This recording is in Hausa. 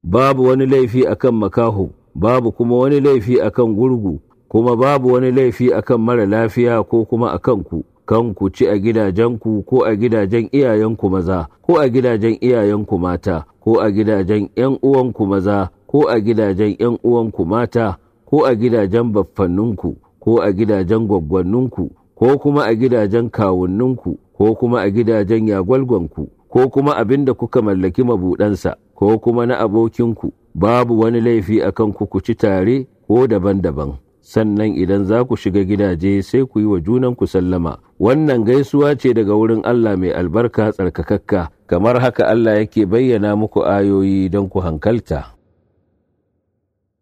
babu wani laifi akan makaho babu kuma wani laifi akan gurgu kuma babu wani laifi akan mara lafiya ko kuma akan ku kan ku ci a gidajenku ko a gidajen iyayenku maza ko a gidajen iyayenku mata ko a gidajen ‘yan uwanku maza ko a gidajen ‘yan uwanku mata ko a gidajen baffanninku ko a gidajen gwaggwanninku ko kuma a gidajen kawunninku ko kuma a gidajen yagwalgwanku ko kuma abin da kuka mallaki mabuɗansa ko kuma na abokinku babu wani laifi akan ku ku ci tare ko daban-daban sannan idan za ku shiga gidaje sai ku yi wa junanku sallama wannan gaisuwa ce daga wurin Allah mai albarka tsarkakakka kamar haka Allah yake bayyana muku ayoyi don ku hankalta